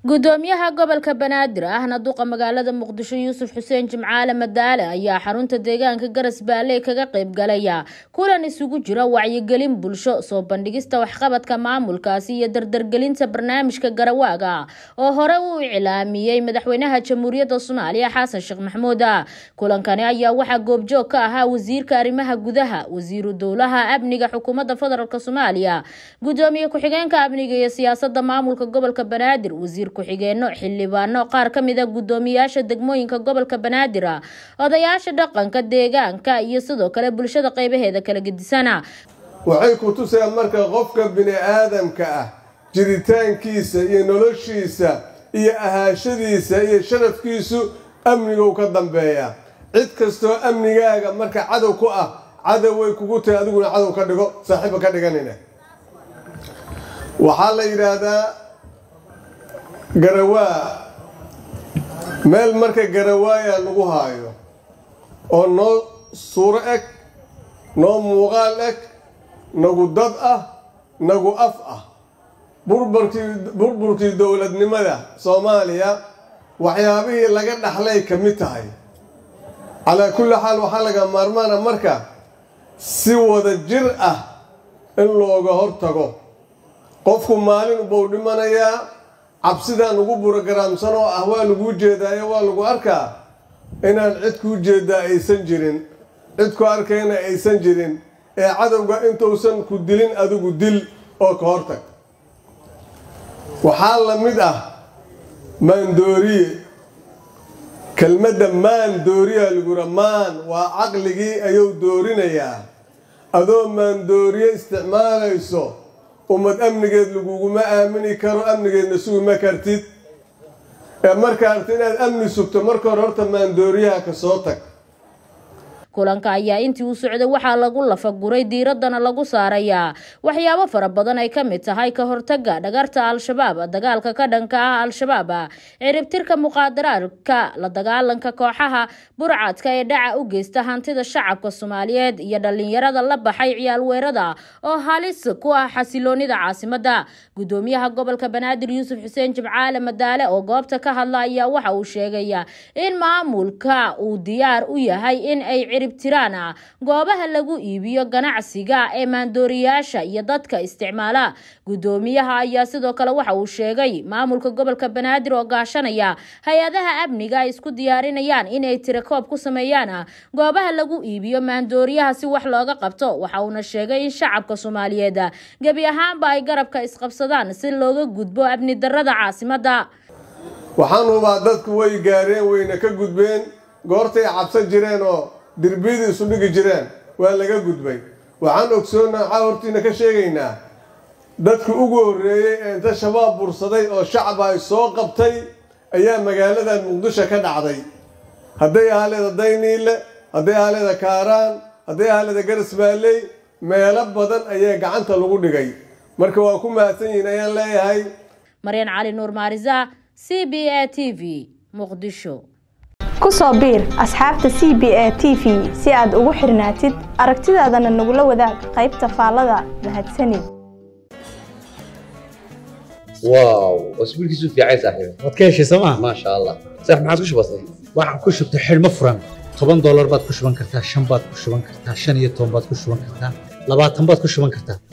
gudoomiyaha gobolka banaadir ahna duqa magaalada muqdisho yuusuf xuseen jimcaale madaale ayaa xarunta deegaanka garas baale kaga qayb galaya kulan isugu jira wacyigelin bulsho soo bandhigista waxqabadka maamulkaasi iyo dardargelinta barnaamijka garawaaga oo hore uu iclaamiyey madaxweynaha jamhuuriyadda soomaaliya xasan sheekh maxamuud kulankani ayaa waxaa goobjoog ka ahaa wasiirka arrimaha gudaha wasiiru dowlaha amniga xukuumadda federaalk soomaaliya gudoomiye ku-xigeenka amniga iyo siyaasada maamulka gobolka banaadir wasiir ku-xigeeno xildhibaano qaar ka mid a guddoomiyaasha degmooyinka gobolka banaadir odayaasha dhaqanka deegaanka iyo sidoo kale bulshada qeybaheeda kala gedisana waxay ku tusayaan marka qofka bini aadamka ah jiritaankiisa iyo noloshiisa iyo ahaashadiisa iyo sharafkiisu amnigow ka dambeeya cid kastoo amnigaaga marka cadow ku ah cadow way kugu tahay adiguna cadow ka dhigo saaxiiba ka dhiganina waxaa la yidhaahdaa garawaa meel marka garawaayaa lagu haayo oo noo suuro eg noo muuqaal eg nagu dad ah nagu af ah burburkii dowladnimada soomaaliya waxyaabihii laga dhaxlay ka mid tahay calaa kulli xaal waxaa laga maarmaana marka si wada jir ah in looga hortago qofku maalin buu dhimanayaa cabsidaan ugu burogaraamsan oo ah waa laguu jeedaayo waa lagu arkaa inaan cid kuu jeedaa aysan jirin cid ku arkayna aysan jirin ee cadowga intuusan ku dilin adigu dil oo ka hortag waxaa la mid ah maandooriye kelmadda maan dooriyaa lagura maan waa caqligii ayuu doorinayaa adoo maandooriye isticmaalayso ummad amnigeed laguguma aamini karo amnigeedna suguma kartid ee marka arta inaad amni sugto marka hore horta maandooriyaha ka soo tag kulanka ayaa intii uu socday waxaa lagu lafaguray diiradana lagu saarayaa waxyaabo fara badan ay ka mid tahay ka hortaga dhagarta al-shabaab dagaalka ka dhanka ah al-shabaab ciribtirka muqaadaraadka la dagaalanka kooxaha burcadka ee dhaca u geysta hantida shacabka soomaaliyeed iyo dhalinyarada la baxay ciyaal weerada oo halis ku ah xasiloonida caasimada gudoomiyaha gobolka banaadir yuusuf xuseen jimcaale madaale oo goobta ka hadla ayaa waxa uu sheegaya in maamulka uu diyaar u yahay in ay tiraan goobaha lagu iibiyo ganacsiga ee maandooriyaasha iyo dadka isticmaala gudoomiyaha ayaa sidoo kale waxa uu sheegay maamulka gobolka banaadir oo gaashanaya hay-adaha amniga ay isku diyaarinayaan inay tirakoob ku sameeyaan goobaha lagu iibiyo maandooriyaha si wax looga qabto waxa uuna sheegay in shacabka soomaaliyeed gebi ahaanba ay garabka isqabsadaan si looga gudbo amni darada caasimada waxaan hubaa dadku way gaareen wayna ka gudbeen goortay cabsan jireen oo dirbiyadii isu dhigi jireen waa laga gudbay waxaan ogsoonnaa waxaa hortiina ka sheegaynaa dadkii ugu horreeyey ee inta shabaab bursaday oo shacba ay soo qabtay ayaa magaaladan muqdisho ka dhacday hadday ahaaleeda dayniile hadday ahaaleeda kaaraan hadday ahaaleeda garisbaalley meelo badan ayaa gacanta lagu dhigay marka waa ku mahadsan yihiin ayaan leeyahay maryan cali nuur maarisa c b a t v muqdisho ku soo biir asxaabta c b a t v si aad ugu xirnaatid aragtidaadana nagula wadaag qaybta faallada mahadsanid واو واسبوع كيسو في عايز صاحبي waad ka heshay sooma ما شاء الله صح ما عاد كش بسيط waxaan ku shubtay xidhmo furan toban doolar baad ku shuban kartaa shan baad ku shuban kartaa shan iyo toban baad ku shuban kartaa labaatan baad ku shuban kartaa